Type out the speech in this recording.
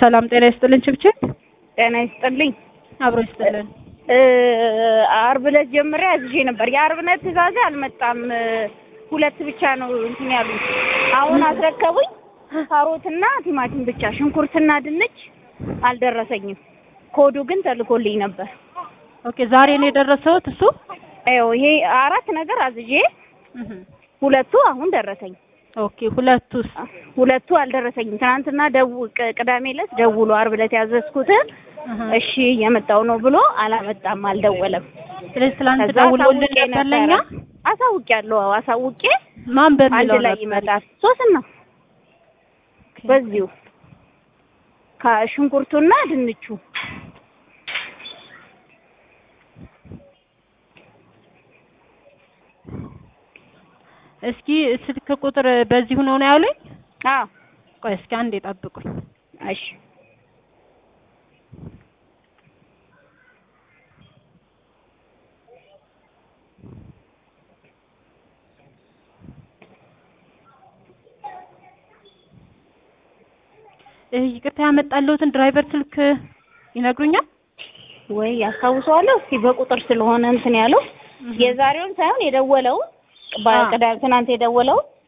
ሰላም ጤና ይስጥልን። ችብችብ ጤና ይስጥልኝ። አብሮ ይስጥልን። አርብ ዕለት ጀምሬ አዝዤ ነበር። የአርብ ዕለት ትእዛዜ አልመጣም። ሁለት ብቻ ነው እንትን ያሉት። አሁን አስረከቡኝ። ካሮትና ቲማቲም ብቻ፣ ሽንኩርትና ድንች አልደረሰኝም። ኮዱ ግን ተልኮልኝ ነበር። ኦኬ ዛሬ ነው የደረሰውት እሱ? ይኸው ይሄ አራት ነገር አዝዤ ሁለቱ አሁን ደረሰኝ። ኦኬ ሁለቱስ? ሁለቱ አልደረሰኝም። ትናንትና ደው ቅዳሜ ዕለት ደውሎ አርብ ዕለት ያዘዝኩትን እሺ የመጣው ነው ብሎ አላመጣም፣ አልደወለም። ስለዚህ ትላንት ከዛ ደውሎልን አሳውቄ ነበር ለኛ። አሳውቄያለሁ። አዎ አሳውቄ ማን አንድ በሚለው ላይ ነበር? ይመጣል። ሶስት ነው በዚሁ ከሽንኩርቱና ድንቹ እስኪ ስልክ ቁጥር በዚሁ ነው ነው ያሉኝ። አዎ ቆይ እስኪ አንዴ ጠብቁኝ። እሺ እ ይቅርታ ያመጣለሁትን ድራይቨር ስልክ ይነግሩኛል? ወይ ያስታውሰዋለሁ። እስኪ በቁጥር ስለሆነ እንትን ያለው የዛሬውን ሳይሆን የደወለውን በቅዳሜ ትናንት የደወለውን